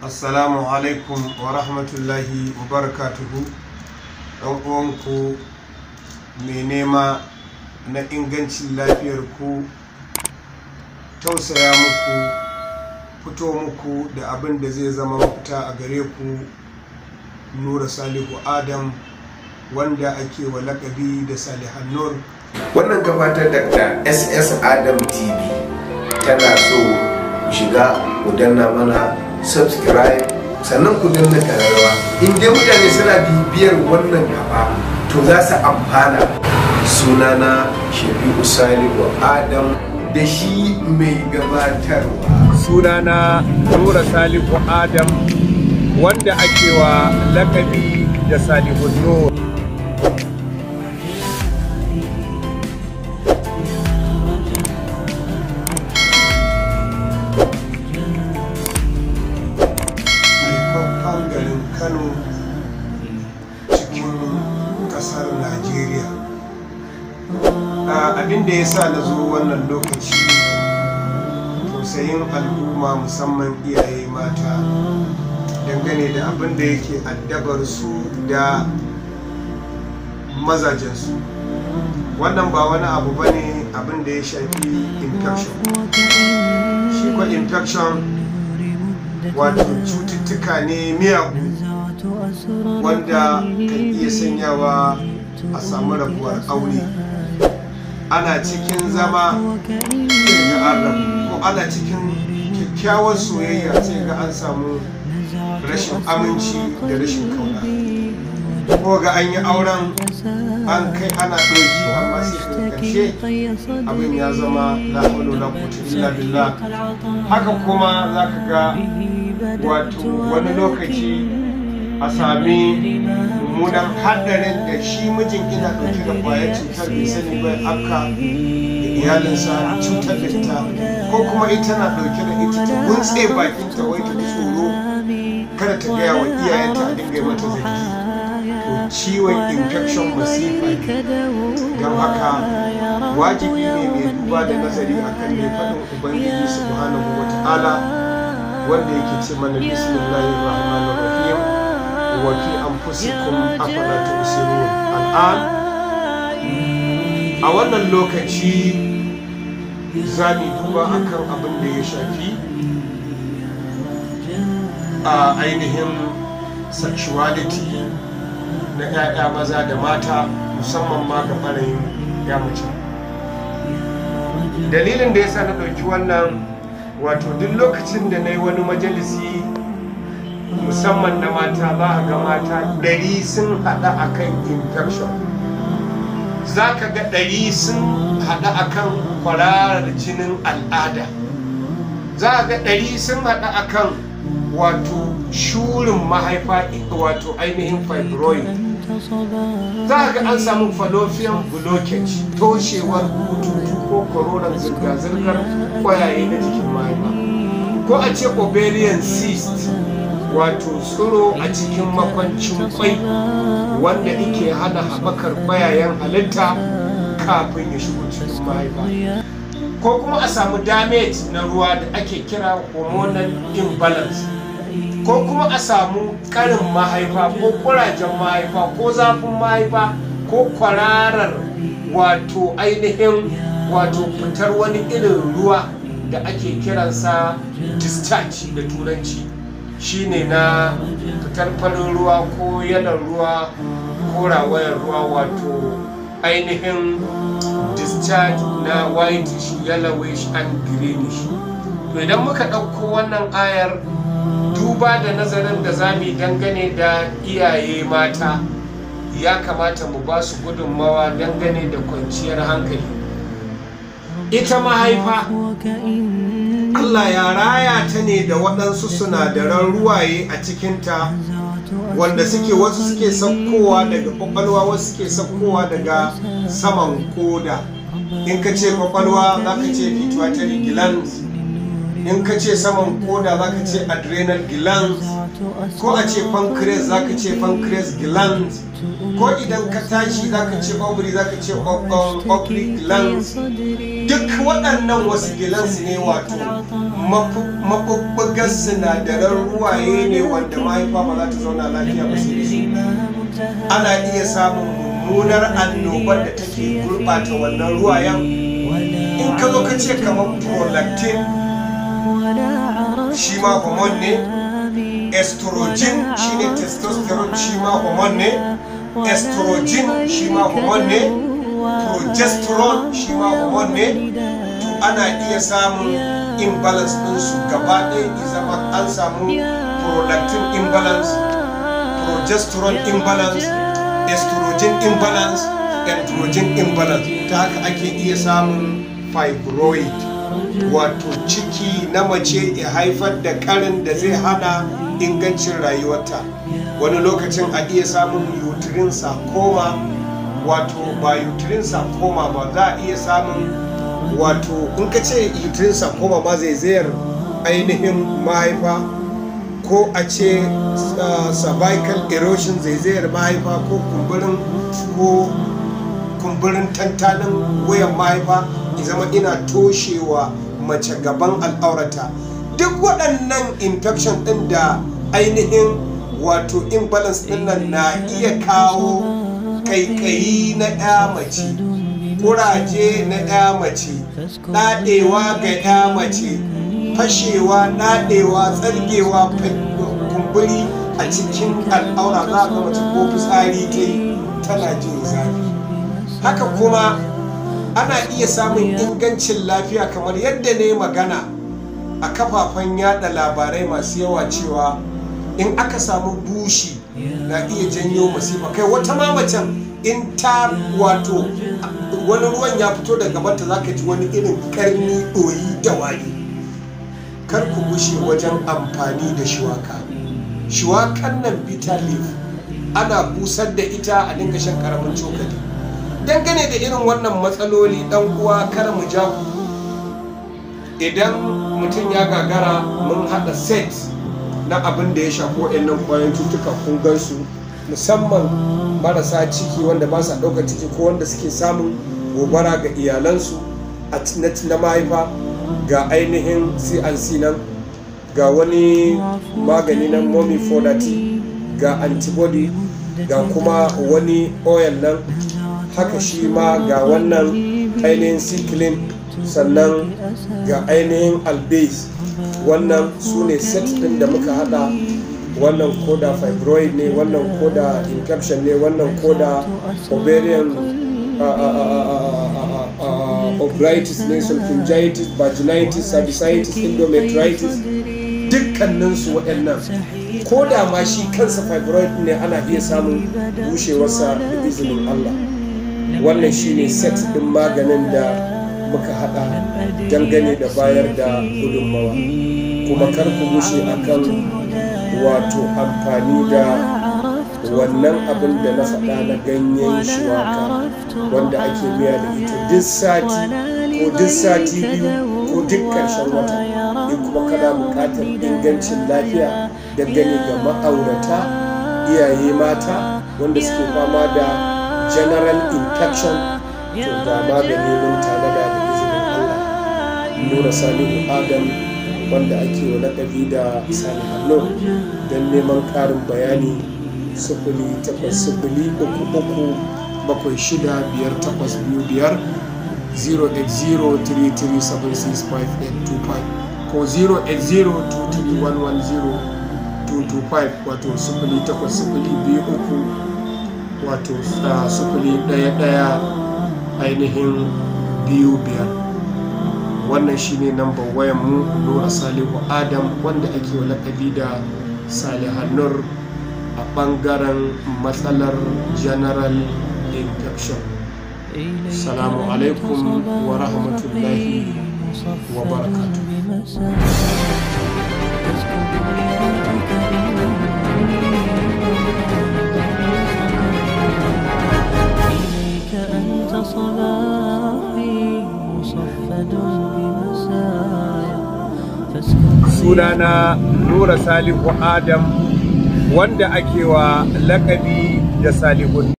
assalamu alaikum wa rahmatullahi wa barakatuhu ɗan uwanku mai nema na ingancin lafiyar ku tausaya muku fito muku da abin da zai zama mafita a gare ku nura salihu adam wanda ake wa lakabi da salihan nur wannan gabatar da ss adam tv tana so ku shiga ku danna mana subscribe sannan ku danna kararrawa in dai mutane suna bibiyar wannan gaba to za su amfana sunana shafi'u salihu adam da shi mai gabatarwa sunana nura salihu adam wanda ake wa lakabi da salihu nur haifaffen garin kano cikin kasar najeriya abin da ya sa na zo wannan lokaci tausayin al'umma musamman iyaye mata dangane da abin da yake addabar su da mazajensu wannan ba wani abu ba ne abin da ya shafi infection shi kwa infection wato cututtuka ne miyagu wanda kan iya sanyawa a samu rabuwar aure ana cikin zama sai ga an rabu ko ana cikin kyakkyawar soyayya sai ga an samu rashin aminci da rashin kauna ko ga an yi auren an kai ana ɗauki amma sai ga ƙarshe abin ya zama la hawla wala quwwata illa billah haka kuma zaka ga wato wani lokaci a sami mummunan haɗarin da shi mijin ina ɗauke da ƙwayar cutar bai sani bai aka da iyalinsa cutar da ita ko kuma ita na ɗauke da ita ta guntse bakin ta wai ta ji tsoro kada ta gaya wa iyayenta a dinga mata zargi to ciwon infection masifa ne don haka wajibi ne mai duba da nazari akan ne faɗin ubangiji subhanahu wa ta'ala wanda yake ce mana bismillahir rahmanir rahim wa fi anfusikum afala tubsirun al'an a wannan lokaci za mu duba akan abin da ya shafi a ainihin sexuality na 'ya'ya maza da mata musamman ma ga ɓarayin ya mace dalilin da ya sa na ɗauki wannan wato duk lokacin da na yi wani majalisi musamman na mata za a ga mata ɗari sun haɗa akan infection za ka ga ɗari sun haɗa akan kwararar jinin al'ada za a ga ɗari sun haɗa akan wato shurin mahaifa wato ainihin fibroid za a ga an samu fallopian blockage toshewar bututu ko koronar zirga-zirgar kwayaye na jikin mahaifa ko a ce ovarian cyst wato tsiro a cikin makwancin kwai wanda ike hana haɓakar kwayayen halitta kafin ya shigo cikin mahaifa ko kuma a samu damage na ruwa da ake kira hormonal imbalance ko kuma a samu karin mahaifa ko kurajen mahaifa ko zafin mahaifa ko kwararar wato ainihin wato fitar wani irin ruwa da ake kiransa discharge da turanci shine na fitar farin ruwa ko yanar ruwa ko rawayar ruwa wato ainihin discharge na whitish yellowish and greenish to idan muka ɗauko wannan ayar duba da nazarin da za mu dangane da iyaye mata ya kamata mu ba su gudunmawa dangane da kwanciyar hankali ita mahaifa Allah ya raya ta ne da waɗansu sinadaran ruwaye a cikinta wanda suke wasu suke saukowa daga kwakwalwa wasu suke saukowa daga saman koda in ka ce kwakwalwa za ka ce pituitary glands in ka ce saman koda za ka ce adrenal glands ko a ce pancreas za ka ce pancreas glands ko idan ka tashi za ka ce ovary za ka ce ovary glands duk waɗannan wasu glands ne wato maɓuɓɓugar sinadaran ruwaye ne wanda mahaifa ba za ta zauna lafiya ba sai da su ana iya samun mummunar annobar da take gurɓata wannan ruwayen in ka zo ka ce kamar prolactin shi ma hormone ne estrogen shi ne testosterone shi ma hormone ne estrogen shi ma hormone ne progesterone shi ma hormone ne to ana iya samun imbalance ɗinsu gaba ɗaya zama an samu prolactin imbalance progesterone imbalance estrogen imbalance androgen imbalance ta haka ake iya samun fibroid wato ciki na mace ya haifar da karin da zai hana ingancin rayuwarta wani lokacin a iya samun uterine sarcoma wato ba uterine sarcoma ba za a iya samun wato in ka ce uterine sarcoma ma zaizayar ainihin mahaifa ko a ce cervical erosion zaizayar mahaifa ko kumburin ko kumburin tantanin wuyan mahaifa ya zama ina toshewa mace gaban al'aurata duk waɗannan infection ɗin da ainihin wato imbalance ɗin nan na iya kawo kaikayi na ya mace kuraje na ya mace ɗaɗewa ga ya mace fashewa ɗaɗewa tsargewa kumburi a cikin al'aura za ga mace ko fitsari ta yi tana jin zafi haka kuma ana iya samun ingancin lafiya kamar yadda ne magana a kafafen yada labarai masu yawa cewa in aka samu bushi na iya janyo masifa kai wata mamacin in ta wato wani ruwan ya fito daga gabanta za ka ji wani irin karni ɗoyi da wari kar ku gushe wajen amfani da shuwaka shuwakan nan bitter leaf ana busar da ita a dinga shan karamin cokali dangane da irin wannan matsaloli dan uwa kar mu ja ku idan mutum ya gagara mun haɗa set na abin da ya shafi waɗannan ƙwayoyin cutuka kun gansu musamman marasa ciki wanda ba sa ɗaukar ciki ko wanda suke samun gobara ga iyalansu a na mahaifa ga ainihin cnc nan ga wani magani na mommy fodati ga antibody ga kuma wani oil nan haka shi ma ga wannan ainihin cyclin sannan ga ainihin albase wannan su ne set din da muka hada wannan koda fibroid ne wannan koda infection ne wannan koda ovarian obritis ne sulfingitis vaginitis cervicitis endometritis dukkaninsu waɗannan ko da ma shi kansa fibroid ne ana iya samun bushewarsa da izinin Allah wannan shine set ɗin maganin da muka hada dangane da bayar da gudunmawa kuma kar ku bushe akan wato amfani da wannan abin da na faɗa na ganyen shuwaka wanda ake miya da ita duk sati ko duk sati biyu ko duk ƙarshen wata in kuma kana buƙatar ingancin lafiya dangane ga ma'aurata iyaye mata wanda suke fama da general infection to ga magani mun tanada da izinin Allah nura salihu adam wanda ake wa laƙabi da salihanno don neman ƙarin bayani sufuli takwas sufuli uku uku bakwai shida biyar takwas biyu biyar 08033765825 ko 08023110225 wato sufuli takwas sufuli biyu uku wato sufuli ɗaya ɗaya ainihin biyu biyar wannan shine namban wayan mu nura salihu adam wanda ake wa lakabi da salihannur a ɓangaren matsalar general infection salamu alaikum wa rahmatullahi wa barakatuh صباحي مصفد بمسايا sunana nura salihu adam wanda ake wa lakabi da salihun